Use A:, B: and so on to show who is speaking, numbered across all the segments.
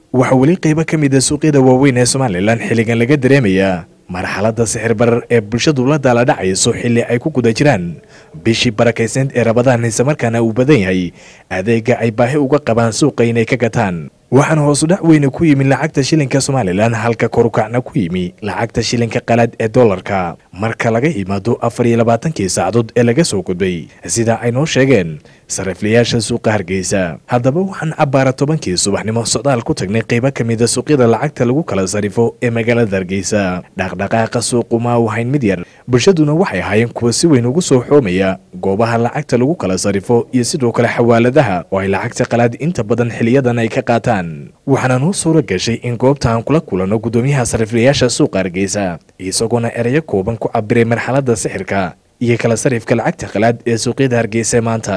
A: waxaa weli qaybo ka mid a suuqyada waaweyn ee somalilan xilligan laga dareemayaa marxaladda sixir barar ee bulshadu la daala dhacayso xilli ay ku guda jiraan bishii barakayseed ee rabadaan islamarkaana uu badan yahay adeega ay baahi uga qabaan suuqa inay ka gataan waxaana hoosudhac weyne ku yimi lacagta shilinka somalilan halka korukacna ku yimi lacagta shilinka qalaad ee dollarka marka laga yimaado afar iyo labaatankii saacadood ee laga soo gudbay sida ay noo sheegeen sariflayaasha suuqa hargeysa haddaba waxaan cabbaara tobankii subaxnimo socdaal ku tagnay qaybo ka mida suuqyada lacagta lagu kala sarifo ee magaalada hargeysa dhaqdhaqaaqa suuqu ma u hayn mid yar bulshaduna waxay ahaayeen kuwa si weyn ugu soo xoomaya goobaha lacagta lagu kala sarifo iyo sidoo kale xawaaladaha oo ay lacagta qalaad inta badan xiliyadan ay ka qaataan waxaana noo suura gashay in goobta aan kula kulanno guddoomiyaha sariflayaasha suuqa hargeysa isagoona erayo kooban ku cabiray marxaladda sixirka iyo kala sarifka lacagta qalaad ee suuqyada hargeysa maanta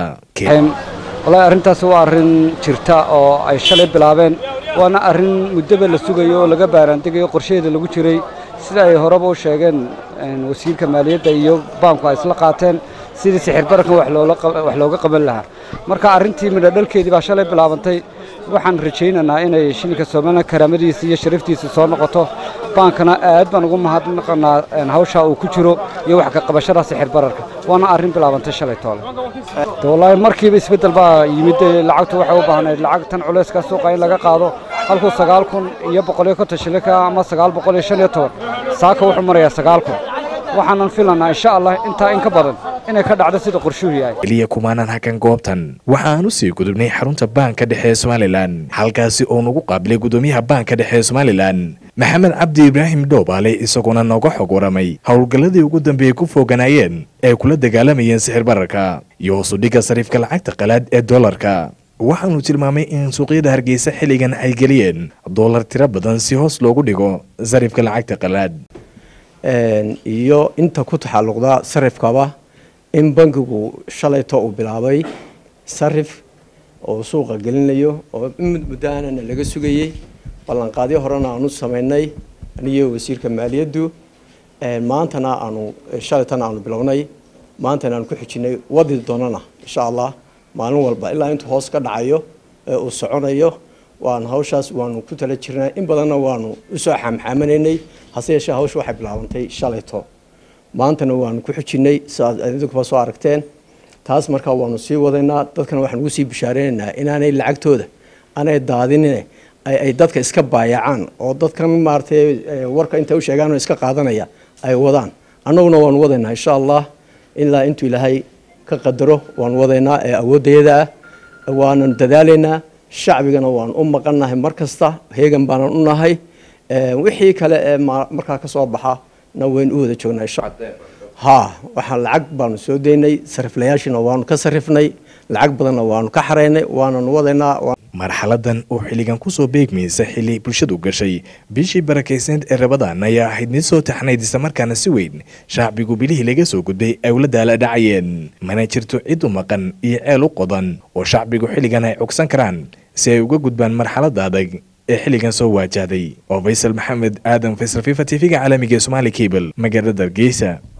B: wallaahi arrintaasi waa arrin jirta oo ay shalay bilaabeen waana arrin muddaba la sugayo oo laga baaraandegayo qorshaheeda lagu jiray sida ay horeba u sheegeen wasiirka maaliyadda iyo baanku ay isla qaateen sidii sixir bararkan wax looga qaban lahaa marka arrintii midhodhalkeedii baa shalay bilaabantay waxaan rajaynaynaa inay shilinka somalilan karaamadiisa iyo sharaftiisa soo noqoto baankana aad baan ugu mahadnaqanaa hawshaa uu ku jiro iyo wax ka qabashada sixir bararka waana arrin bilaabantay shalay toole wallaahi markiiba isbeddel baa yimid lacagtu waxay u baahnayd lacag tan culayska suuqa in laga qaado halkuu sagaal kun iyo boqol iyo konton shilinka ama sagaal boqol iyo shan iyo toban saaka wuxuu marayaa sagaal kun waxaanan filanaa insha allah intaa in ka badan inay ka dhacdo sida qorshuhu yahay
A: keliya kumaanan hakan goobtan waxa aan u sii gudubnay xarunta baanka dhexe ee somalilan halkaasi oo nagu qaabilay guddoomiyaha baanka dhexe ee somalilan maxamed cabdi ibraahim dhoobaale isagoona nooga xog waramay howlgalladii ugu dambeeyey ku fooganaayeen ee kula dagaalamayeen sixir bararka iyo hoosudhigga sariifka lacagta qalaad ee dollarka waxaanu tilmaamay in suuqyada hargeysa xilligan ay geliyeen dollar tiro badan si hoos loogu dhigo sarifka lacagta qalaad
C: iyo inta ku taxalluqda sarifkaba in bankigu shalayto uu bilaabay sarif oo suuqa gelinayo oo mid muddaanana laga sugayey ballanqaadyo horena aanu samaynay aniyo wasiirka maaliyaddu maantana aanu shalaytana aanu bilownay maantana aanu ku xijinay wadi doonana insha allah maalin walba ilaa intuu hoos ka dhacayo ee uu soconayo waan hawshaas waanu ku tala jirnay in badanna waanu usoo xaamxaamanaynay hase yeeshee hawsha waxay bilaabantay shalayto maantana waanu ku xijinay sidaad idinkuba soo aragteen taas markaa waanu sii wadaynaa dadkana waxaan ugu sii bishaareynanaa inaanay lacagtooda aanay daadinine ay dadka iska baayacaan oo dadkan maaratay warka intay u sheegaan oo iska qaadanaya ay wadaan annaguna waanu wadaynaa insha allah ilaa intuu ilaahay ka qadaro waanu wadaynaa ee awoodayada ah waanan dadaalaynaa shacbigana waanu u maqannahay mar kasta heegan baanan u nahay wixii kale ee markaa ka soo baxa na waynu u wada joognaa ha waxaan lacag baanu soo daynay sariflayaashiina waanu ka sarifnay lacag badanna waanu ka xaraynay waananu wadaynaa
A: marxaladan oo xilligan kusoo beegmaysa xilli bulshadu gashay bishii barakayseed ee rabadaan ayaa ahayd mid soo taxnayd islamarkaana si weyn shacbigu bilihii laga soo gudbay ay ula daala dhacayeen mana jirto cid u maqan iyo ceel u qodan oo shacbigu xilligan ay cogsan karaan si ay uga gudbaan marxaladda adag ee xilligan soo waajahday oo faysal maxamed aadan faysal fifa t v-ga caalamiga ee somaali cable magaalada hargeysa